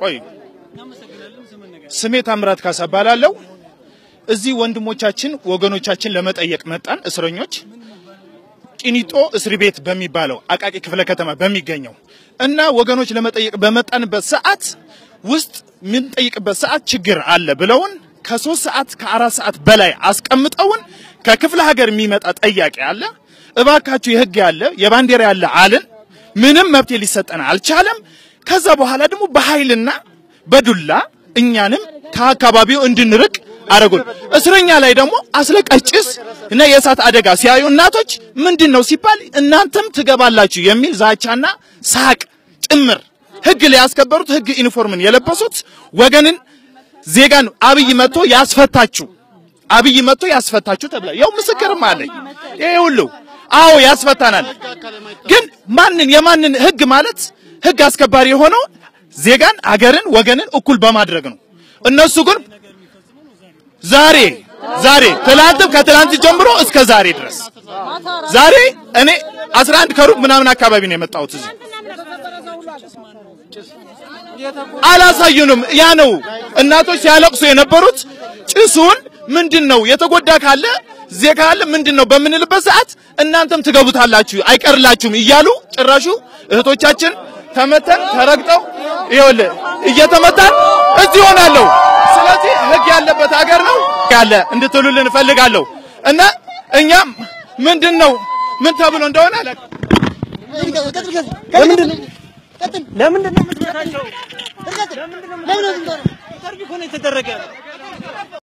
ቆይ ስሜ ታምራት ካሳ እባላለሁ። እዚህ ወንድሞቻችን ወገኖቻችን ለመጠየቅ መጣን። እስረኞች ቂኒጦ እስር ቤት በሚባለው አቃቂ ክፍለ ከተማ በሚገኘው እና ወገኖች ለመጠየቅ በመጣንበት ሰዓት ውስጥ የምንጠይቅበት ሰዓት ችግር አለ ብለውን ከሶስት ሰዓት ከአራት ሰዓት በላይ አስቀምጠውን ከክፍለ ሀገር የሚመጣ ጠያቂ አለ። እባካችሁ የህግ ያለ የባንዲራ ያለ አልን። ምንም መብት ሊሰጠን አልቻለም። ከዛ በኋላ ደግሞ በኃይልና በዱላ እኛንም ከአካባቢው እንድንርቅ አረጉን። እስረኛ ላይ ደግሞ አስለቃሽ ጭስ እና የእሳት አደጋ ሲያዩ እናቶች ምንድን ነው ሲባል እናንተም ትገባላችሁ የሚል ዛቻና ሳቅ ጭምር ህግ ላይ ያስከበሩት ህግ ዩኒፎርምን የለበሱት ወገንን ዜጋን አብይ መጥቶ ያስፈታችሁ አብይ መጥቶ ያስፈታችሁ ተብላ ያው ምስክርም አለኝ። ይሄ ሁሉ አዎ ያስፈታናል። ግን ማንን የማንን ህግ ማለት ህግ አስከባሪ የሆነው ዜጋን አገርን ወገንን እኩል በማድረግ ነው። እነሱ ግን ዛሬ ዛሬ ትላንትም ከትላንት ጀምሮ እስከ ዛሬ ድረስ ዛሬ እኔ 11 ከሩብ ምናምን አካባቢ ነው የመጣሁት እዚህ አላሳዩንም። ያ ነው እናቶች ሲያለቅሱ የነበሩት ጭሱን ምንድን ነው የተጎዳ ካለ ዜጋ ካለ ምንድን ነው በምንልበት ሰዓት እናንተም ትገቡታላችሁ አይቀርላችሁም እያሉ ጭራሹ እህቶቻችን ተመተን ተረግጠው ይኸውልህ እየተመታን እዚህ ሆናለሁ። ስለዚህ ህግ ያለበት ሀገር ነው ያለ እንድትሉልን እፈልጋለሁ እና እኛም ምንድን ነው ምን ተብሎ እንደሆነ አላውቅም። ለምንድን ነው ለምንድን ነው የምትመታቸው? ለምንድን ነው የምትመታቸው? ኢንተርቪው እኮ ነው የተደረገ